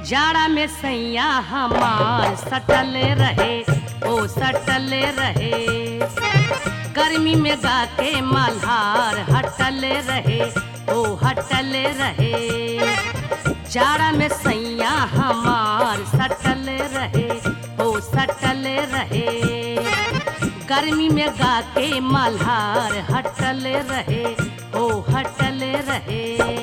जाड़ा में सैया हमार सटल रहे ओ सटल रहे गर्मी में गा के मल्हार हटल रहे ओ हटल रहे जाड़ा में सैया हमार सटल रहे ओ सटल रहे गर्मी में गा के मल्हार हटल रहे ओ हटल रहे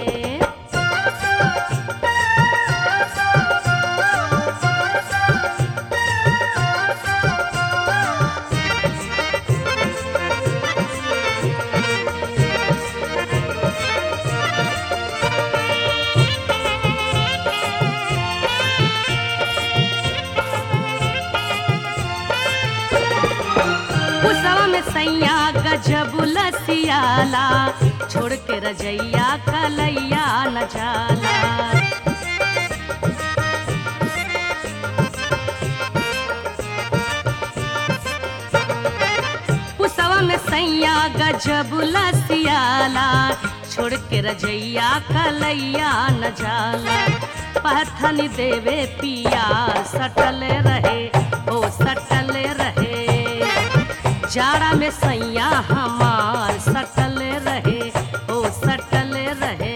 पुसवा में सैया गजब लसियाला छोड़ के रजैया कलैया न जाला पुसवा में सैया गजब लसियाला छोड़ के रजैया कलैया न जाला पहथन देवे पिया सटल रहे ओ सटल रहे जाड़ा में सैया हमार सटल रहे ओ सटल रहे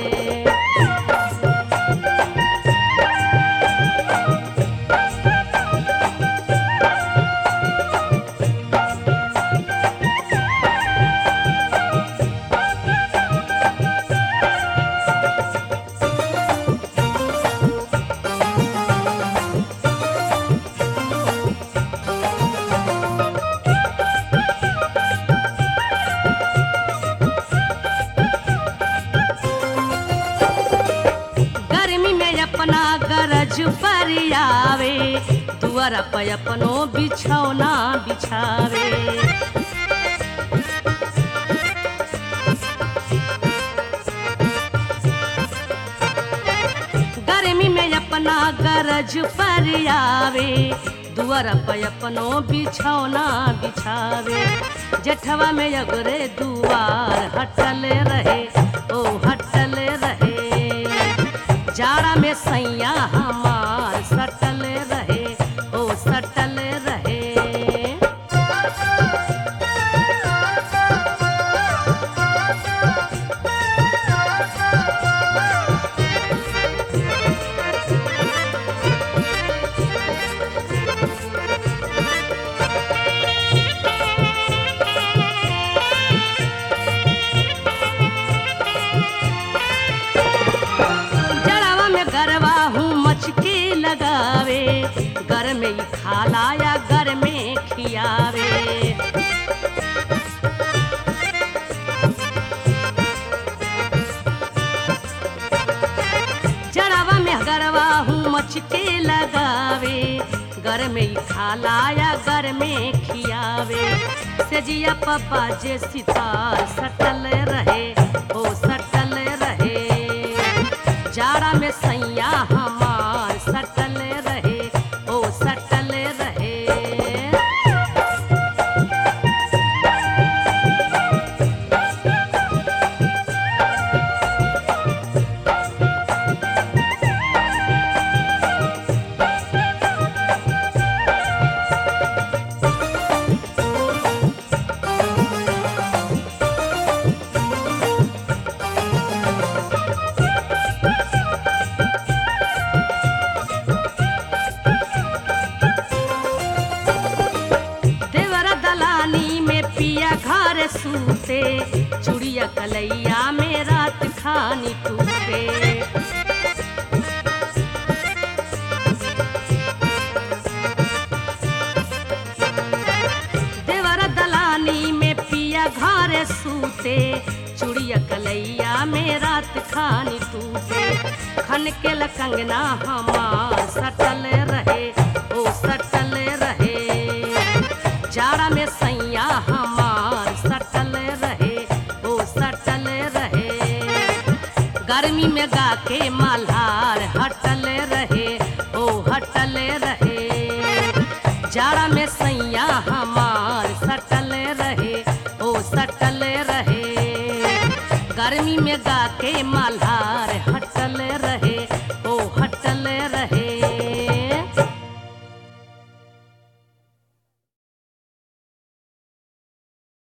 गर्मी में अपना गरज पर आवे दुआरा पे अपनो बिछौना बिछावे गर्मी में अपना गरज पर आवे दुआरा पे अपनो बिछौना बिछावे जेठवा में अगरे दुआर हटल रहे ओ हटल रहे जाड़ा में सैया हमार सटल रहे ओ सटल रहे जड़वा में गरवा हूँ मचके लगावे घर में ही खाला या घर में खियावे जड़वा में गरवा हूँ मचके लगावे घर में ही खाला या घर में खियावे सेजिया पप्पा जे सितार सटल रहे ओ सटल रहे जाड़ा में सैया हमार सटल रहे ओ सटल रहे देवरा दलानी में पिया घर सूते चुड़िया कलैया में रात खानी टूटे देवरा दलानी में पिया घर सूते चुड़िया कलैया में रात खानी टूटे खन के लकंगना हमार सटल रहे ओ सटल रहे जाड़ा में सैया हमार सटल रहे ओ सटल रहे गर्मी में गा के मल्हार हटल रहे ओ हटल रहे जाड़ा में सैया हमार सटल रहे ओ सटल रहे गर्मी में गा के मल्हार